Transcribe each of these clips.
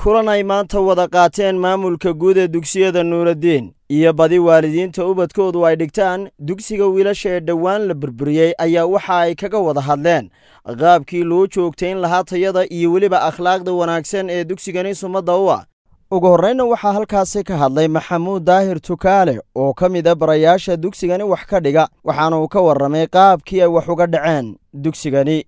kulan ay maanta wada qaateen maamulka guud ee dugsiyada nuuraddiin iyo badi waalidiinta ubadkoodu ay dhigtaan dugsiga wiilasha ee dhowaan la burburiyey ayaa waxa ay kaga wada hadleen qaabkii loo joogtayn lahaa tayada iyo weliba akhlaaqda wanaagsan ee dugsigani sumadda u ah ugu horreynna waxaa halkaasi ka hadlay maxamuud daahir tukaale oo ka mid a barayaasha dugsigani wax ka dhiga waxaana uu ka warramay qaabkii ay wax uga dhaceen dugsigani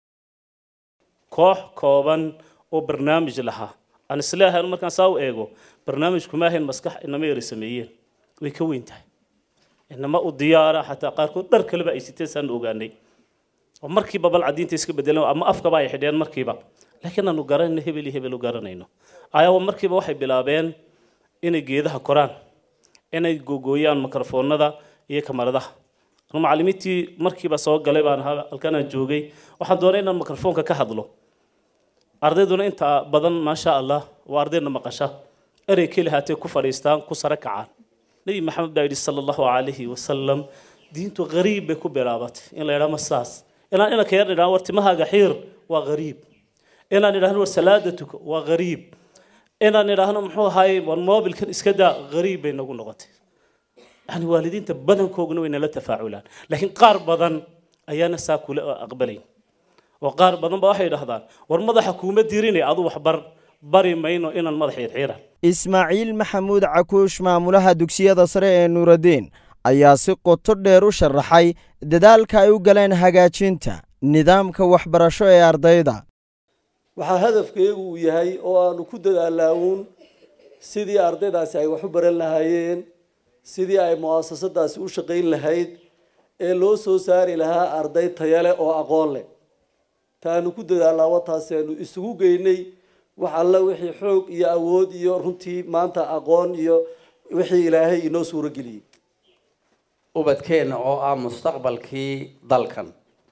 koox kooban oo barnaamij lahaa aan isleeyahay markaan saa u eego barnaamijku ma ahayn maskax inama yara sameeyeen way ka weyn tahay inama u diyaara xataa qaarkood dhar kaleba ay siteen saan ogaanay oo markiiba bal cadiinta iska bedeleen ama afkaba ay xidheen markiiba laakiin aanu garanayno hebel iyo hebel u garanayno ayaaba markiiba waxay bilaabeen inay geedaha koraan inay gogooyaan mikrofoonada iyo kamaradaha anu macallimiintii markiiba soo galay baan ahaa halkanaan joogay waxaan doonay inaan mikrofoonka ka hadlo ardayduna inta badan maasha allah waa ardayna maqasha erey keli haatee ku fadhiistaan ku sare kacaan nebi maxamed baa yidhi sala allahu calayhi wasalam diintu qariib bay ku bilaabatay in la yidhaha ma saas inaan inanka yar idhahan war timahaaga xiir waa qariib inaan idhahno war salaada tuko waa qariib inaan idhaahno muxuu ahaay war moobilkan iska daa qariib bay nagu noqotay yani waalidiinta badankooguna way nala tafaaculaan laakiin qaar badan ayaana saa kule aqbalayn oo qaar badan ba waxay idhahdaan war madaxa kuuma dirinay adu waxbar bari mayno inaan madax xiirxiiran ismaaciil maxamuud cakuush maamulaha dugsiyada sare ee nuuraddiin ayaa si qoto dheer u sharaxay dadaalka ay u galeen hagaajinta nidaamka waxbarasho ee ardayda waxaa hadafkeegu uu yahay oo aanu ku dadaalaawuun sidii ardaydaasi ay wax u baran lahaayeen sidii ay mu'asasadaasi u shaqayn lahayd ee loo soo saari lahaa arday taya leh oo aqoon leh taanu ku dadaalaawo taasi aanu isugu geynay wax alla wixii xoog iyo awood iyo runtii maanta aqoon iyo wixii ilaahay inoo suuro geliyey ubadkeenna oo ah mustaqbalkii dalkan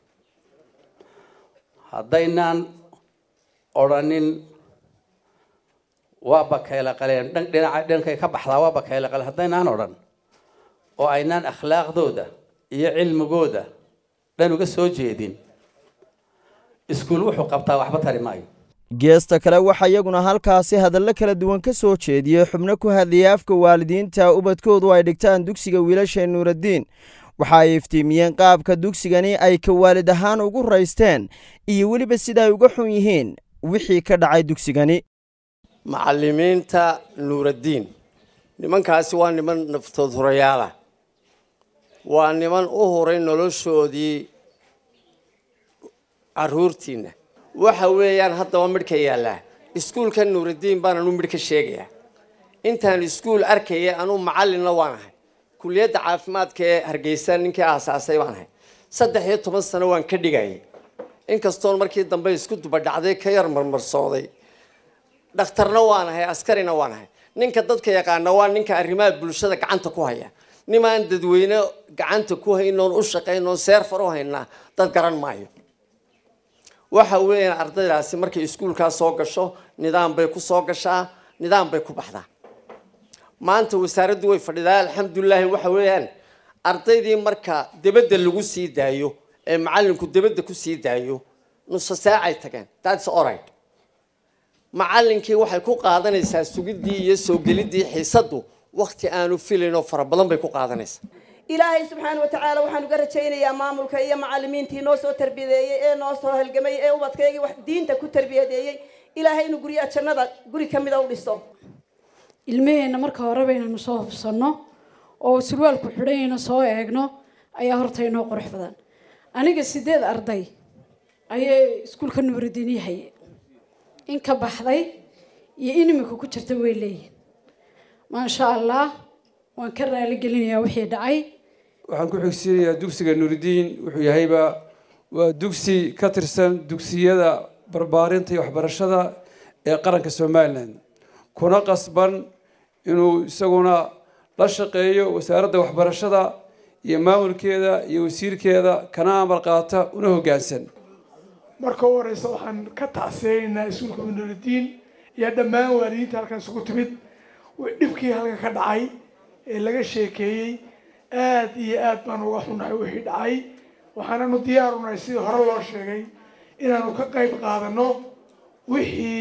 haddaynaan odrhanin waa bakayla qaleen dhinaca dhankay ka baxdaa waa bakayla qaleen haddaynaan odhan oo aynaan akhlaaqdooda iyo cilmigooda dhan uga soo jeedin iskuul wuxuu qabtaa waxba tari maayo geesta kale waxaa iyaguna halkaasi hadallo kala duwan ka soo jeediyey xubno ku hadlayay afka waalidiinta ubadkoodu ay dhigtaan dugsiga wiilasha nuuraddiin waxa ay iftiimiyeen qaabka dugsigani ay ka waalid ahaan ugu raysteen iyo weliba sida ay uga xun yihiin wixii ka dhacay dugsigani macallimiinta nuuraddiin nimankaasi waa niman naftood hurayaalah waa niman u huray noloshoodii caruurtiina waxa weeyaan haddaba midh ka yaallaa iskuulka nuuraddiin baan anu midh ka sheegayaa intaan iskuul arkaya anuu macallinna waan ahay kuliyadda caafimaadka ee hargeysa ninkii aasaasay baan ahay saddex iyo toban sano waan ka dhigayay inkastoon markii dambe isku dubadhacday ka yar marmarsooday dhakhtarna waan ahay askarina waan ahay ninka dadka yaqaana waa ninka arrimaha bulshada gacanta ku haya nimaan dadweyne gacanta ku haynoon u shaqaynoon seerfar u haynaa dad garan maayo waxa weeyaan ardaydaasi markay iskuulkaa soo gasho nidaam bay ku soo gashaa nidaam bay ku baxdaa maanta wasaaraddu way fadhidaa alxamdulilaahi waxa weeyaan ardaydii marka debadda lagu sii daayo ee macallinku debadda ku sii daayo nusa saacay tageen thats alright macallinkii waxay ku qaadanaysaa sugiddii iyo soo geliddii xiisaddu wakti aanu filaynoo fara badan bay ku qaadanaysaa ilaahay subxaana watacaala waxaan uga rajaynayaa maamulka iyo macallimiintii noo soo tarbiyadeeyey ee noo soo halgamay ee ubadkaygii wax diinta ku tarbiyadeeyey ilaahay inuu guryaha jannada guri ka mida u dhiso ilmaheenna marka horeba inaynu soo hubsanno oo surwaalku xidhanyayna soo eegno ayaa horta inoo qurux badan aniga sideed arday ayay iskuulka nuuraddiin yahay in ka baxday iyo in imika ku jirta way leeyihin maasha allah waan ka raali gelinayaa wixii dhacay waxaan ku xigsiinayaa dugsiga nuuraddiin wuxuu yahayba waa dugsi ka tirsan dugsiyada barbaarinta iyo waxbarashada ee qaranka somalilan kuna qasban inuu isaguna la shaqeeyo wasaaradda waxbarashada iyo maamulkeeda iyo wasiirkeeda kana amar qaata una hoggaansan marka u horeysa waxaan ka tacsiyeynaynaa iskuulka nuuraddiin iyo dhammaan waalidiinta halkan isugu timid dhibkii halkan ka dhacay ee laga sheekeeyey aada iyo aad baan uga xunnahay wixii dhacay waxaananu diyaarunahay sidii hore loo sheegay inaanu ka qayb qaadano wixii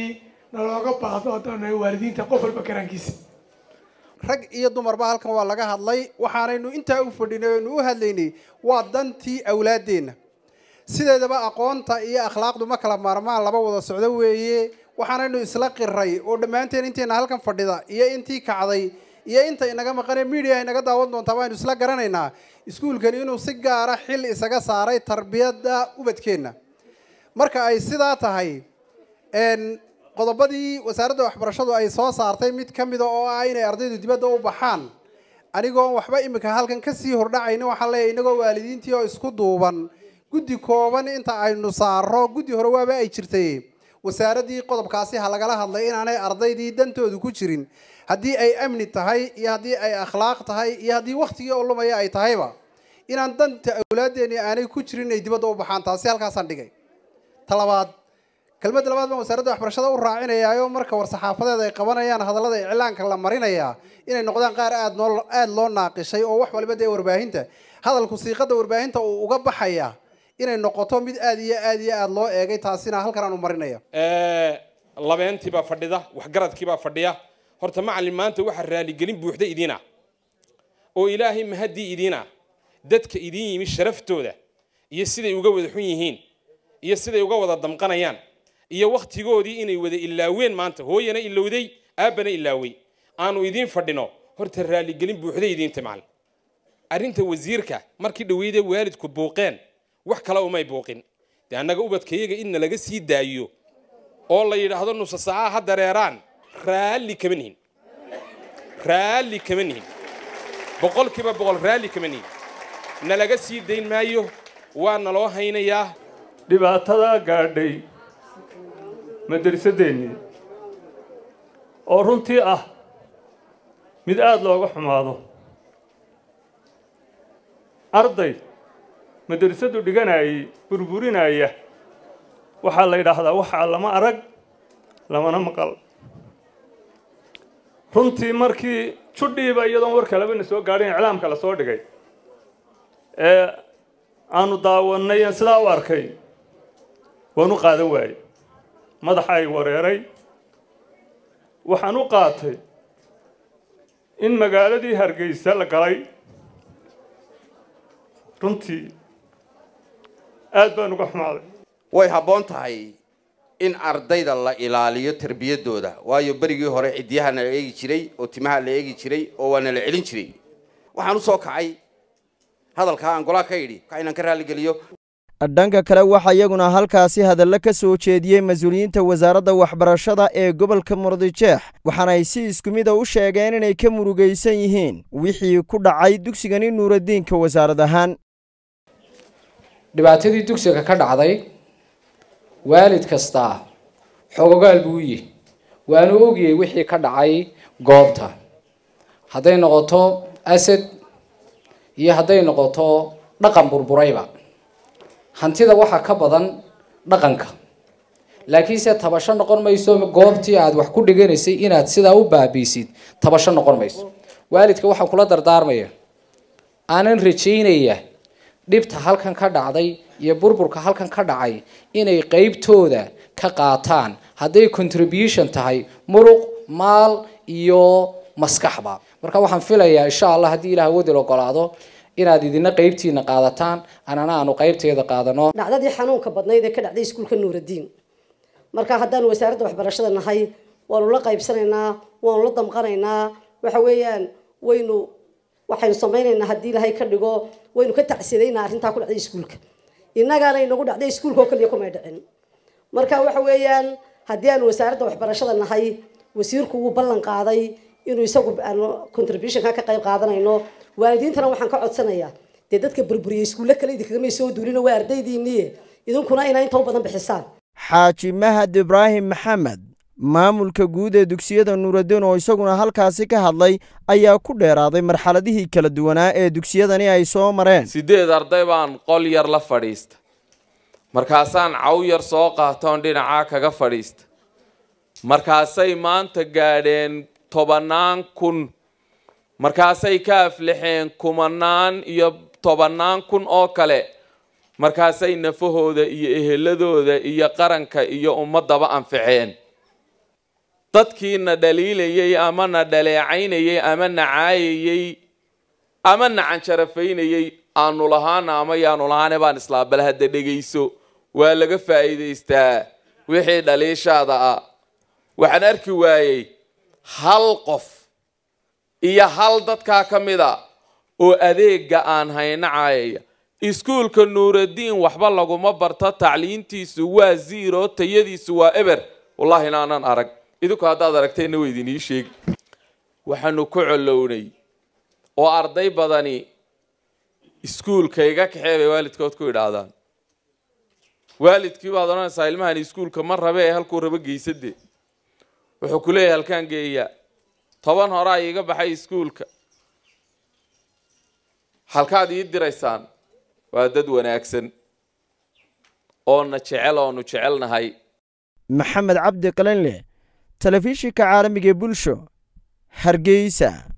nalooga baahdo haddaan nahay waalidiinta qof walba karaankiisa rag iyo dumarba halkan waa laga hadlay waxaanaynu intaa u fadhinay oynu u hadlaynay waa dantii awlaaddeenna sideedaba aqoonta iyo akhlaaqdu ma kala maarmaan laba wada socdo weeye waxaanaynu isla qiray oo dhammaanteen intayna halkan fadhida iyo intii kacday iyo inta inaga maqanee media inaga daawan doontaa waaynu isla garanaynaa iskuulkani inuu si gaara xil isaga saaray tarbiyadda ubadkeenna marka ay sidaa tahay qodobadii wasaaradda waxbarashadu ay soo saartay mid ka mida oo ah inay ardaydu dibadda u baxaan anigoon waxba imika halkan kasii hordhacaynin waxaan leeyahay inagoo waalidiintii oo isku duuban guddi kooban inta aynu saaro guddi hore waaba ay jirtay wasaaraddii qodobkaasi ha lagala hadlay inaanay ardaydii dantoodu ku jirin haddii ay amni tahay iyo haddii ay akhlaaq tahay iyo haddii waktigii oo lumaya ay tahayba inaan danta awlaaddeeni aanay ku jirin inay dibadda u baxaan taasi halkaasaan dhigay talabaad kelmadda labaad baan wasaaradda waxbarashada u raacinayaayo marka war-saxaafadeed ay qabanayaan hadallada iclaanka la marinayaa inay noqdaan qaar aad noo aada loo naaqishay oo wax waliba dee warbaahinta hadalku siiqadda warbaahinta uu uga baxaya inay noqoto mid aad iyo aad iyo aada loo eegay taasina halkan aan u marinaya labeentiibaa fadhida waxgaradkiibaa fadhiya horta macallin maanta waxaa raaligelin buuxda idiina oo ilaahay mahaddii idiina dadka idiin yimi sharaftooda iyo siday uga wada xun yihiin iyo siday uga wada damqanayaan iyo wakhtigoodii inay wada ilaaween maanta hooyana ilowday aabbana ilaawey aanu idiin fadhino horta raaligelin buuxday idiinta macallin arrinta wasiirka markii dhaweyde waalidku buuqeen wax kale umay buuqin dee annaga ubadkayaga inna laga sii daayo oo la yidhaahdo nusa saaca ha dareeraan raalli kama nihin raalli kama nihin boqolkiiba boqol raalli kama nihin nalaga sii dayn maayo waa naloo haynayaa dhibaatadaa gaadhay madrasadeennii oo runtii ah mid aada looga xumaado arday madrasadu dhiganayay burburinaya waxaa la yidhaahdaa waxaa lama arag lamana maqal runtii markii judhiiba iyadoon war kalebana soo gaadhin iclaamka la soo dhigay ee aanu daawannay aan sidaa u arkay waan u qaadan waayey madaxa ay wareeray waxaan u qaatay in magaaladii hargeysa la galay runtii aad baan uga xumaaday way habboon tahay in ardayda la ilaaliyo tarbiyaddooda waayo berigii hore ciddiyaha nala eegi jiray oo timaha la eegi jiray oo waa nala celin jiray waxaan u soo kacay hadalkaa aan golaa ka yidhi ka inaan ka raalligeliyo dhanka kale waxaa iyaguna halkaasi hadallo ka soo jeediyey mas-uuliyiinta wasaaradda waxbarashada ee gobolka murudijeex waxaana ay si isku mida u sheegeen inay ka murugaysan yihiin wixii ku dhacay dugsigani nuuradiinka wasaarad ahaan dhibaatadii dugsiga ka dhacday waalid kastaa xogogaal buu yihi waanu ogiyey wixii ka dhacay goobta hadday noqoto asad iyo hadday noqoto dhaqan burburayba hantida waxaa ka badan dhaqanka laakiinse tabasho noqon mayso goobtii aad wax ku dhiganaysay inaad sidaa u baabiisid tabasho noqon mayso waalidka waxaan kula dardaarmaya aanan rajaynaya dhibta halkan ka dhacday iyo burburka halkan ka dhacay inay qeybtooda ka qaataan hadday contribution tahay muruq maal iyo maskaxba marka waxaan filayaa insha allah haddii ilaah wadil ogolaado inaad idina qeybtiina qaadataan anana aanu qeybteeda qaadano dhacdadii xanuunka badnayd ee ka dhacday iskuulka nuuradiin marka haddaanu wasaaradda waxbarashada nahay waanu la qaybsanaynaa waanu la damqanaynaa waxa weeyaan waynu waxaynu samaynaynaa haddii ilaahay ka dhigo waynu ka tacsiyadaynaa arrintaa ku dhacday iskuulka innagaana inagu dhacday iskuulka oo kaliya kumay dhicin marka waxa weeyaan haddii aanu wasaaradda waxbarashada nahay wasiirku wuu ballan qaaday inuu isagu aanu contributionka ka qayb qaadanayno waalidiintana waxaan ka codsanayaa dee dadka burburiyey iskuulle kale idinkagamay soo duulino waa ardaydiinniye idinkuna inaa inta u badan bixisaan xaaji mahad ibraahim maxamed maamulka guud ee dugsiyada nuuraddiin oo isaguna halkaasi ka hadlay ayaa ku dheeraaday marxaladihii kala duwanaa ee dugsiyadani ay soo mareen sideed arday baan qol yar la fadhiista markaasaan caw yar soo qaatoon dhinacaa kaga fadhiista markaasay maanta gaadheen tobannaan kun markaasay ka aflixeen kumanaan iyo tobannaan kun oo kale markaasay nafahooda iyo eheladooda iyo qaranka iyo ummaddaba anficeen dadkiina dhaliilayay ama na dhaleecaynayay ama na caayayay ama na canjarafaynayay aanu lahaana ama yaanu lahaane baan islaa bal hadda dhegayso waa laga faa'iidaystaa wixii dhaliishaada ah waxaan arki waayey hal qof iyo hal dadkaa ka mid a oo adeega aan hayna caayaya iskuulka nuuraddiin waxba laguma barto tacliintiisu waa zero tayadiisu waa eber wallaahi inaanan arag idinku haddaad aragteenna wa idinii sheegi waxaanu ku colownay oo arday badani iskuulka iga kaxee bay waalidkood ku idhaahdaan waalidkii baad odhanaysaa ilmahani iskuulka ma rabe ee halkuu rabo geysade wuxuu ku leeyahay halkaan geeyaa toban horaa iiga baxay iskuulka halkaad ii diraysaan waa dad wanaagsan oona jecel oonu jecelnahay maxamed cabdi qalinle telefishinka caalamiga ee bulsho hargeysa